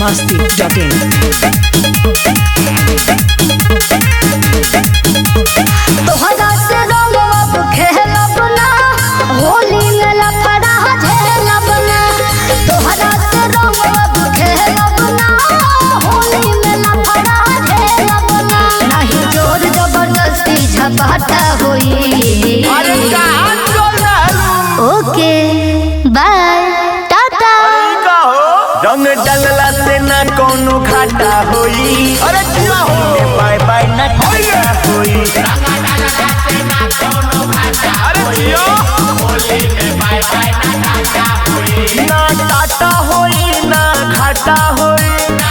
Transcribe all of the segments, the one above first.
masti.in. तोहरा से रंगब खेलब ना होली में लफड़ा झेलब ना तोहरा से रंगब खेलब ना होली में लफड़ा झेलब ना नहीं जोर जबरदस्ती झपाटा होई अरे कहाँ चल रहलू? ओके बाय टाटा अरे का हो? रंग डलला से ना कोनो घाटा होई अरे जिया हो। बाय बाय ना घाटा होई अरे जिया। ना टाटा होई ना घाटा होई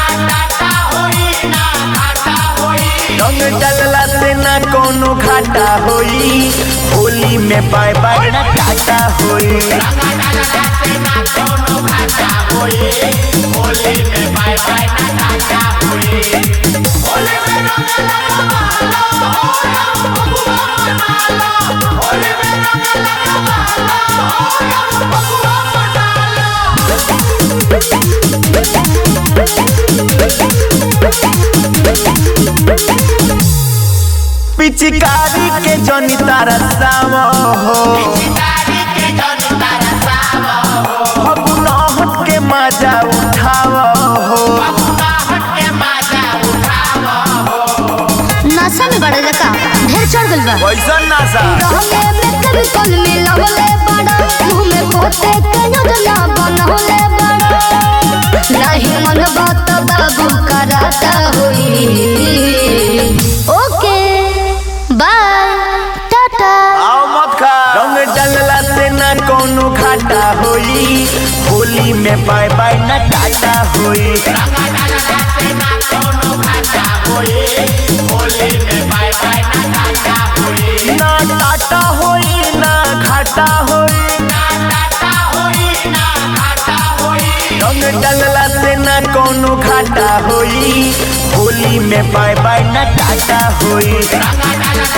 रंग डलला से ना कोनो घाटा होई होली में बाय बाय ना टाटा होई पिचकारी के जनी तारा सावा हो फगुनहट के मजा उठावा हो नशा में बड़े का ढेर चढ़ गइल बा कैसन नासा रहले में कभी कल मिलवले बड़ा मुंह में पोते के योजना बनवले बड़ा नहीं मन बात बाबू कराता होई ओके बाय टाटा आओ मत खा रंग डलला से ना कोनो घाटा होई होली में बाय बाय ना टाटा होई ना टाटा होई ना घाटा होई रंग डलला से ना कोनो घाटा होई होली में बाय बाय ना टाटा होई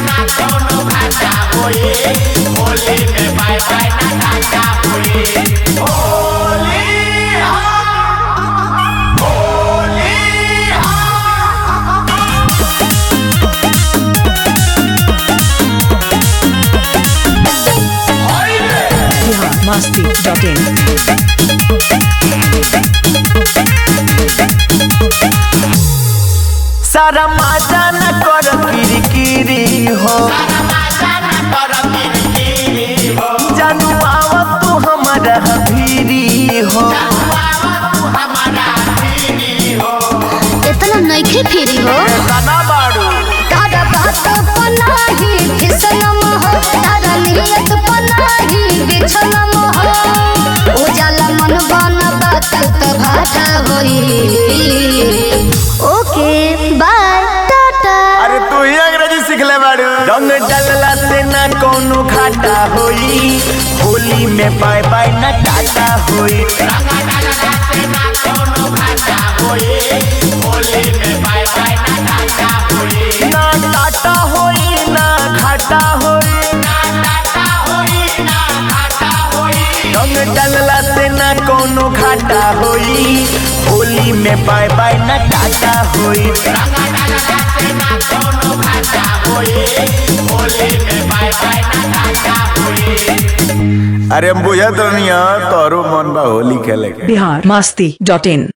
Bihar masti.in. सारा माजा न कर किरकिरी हो जानू आवा तू हमारा भीरी हो इतना नइखे फिरी हो गाना बाड़ू तारा बात पनाही फिसलम हो तारा नियत पनाही बिछलम हो उजाला मन बन बात त भाटा होई ओके बाय टाटा अरे तू ही अंग्रेजी सीख ले बाड़ू रंग डलला से ना कोनो घाटा होई होली में बाय बाय ना टाटा होई ना टाटा होई ना घाटा होई रंग डलला से ना कोनो घाटा होई होली में बाय बाय ना टाटा होई अरे हम बुझत रहनी तोरो मन बा होली खेले के Bihar masti.in.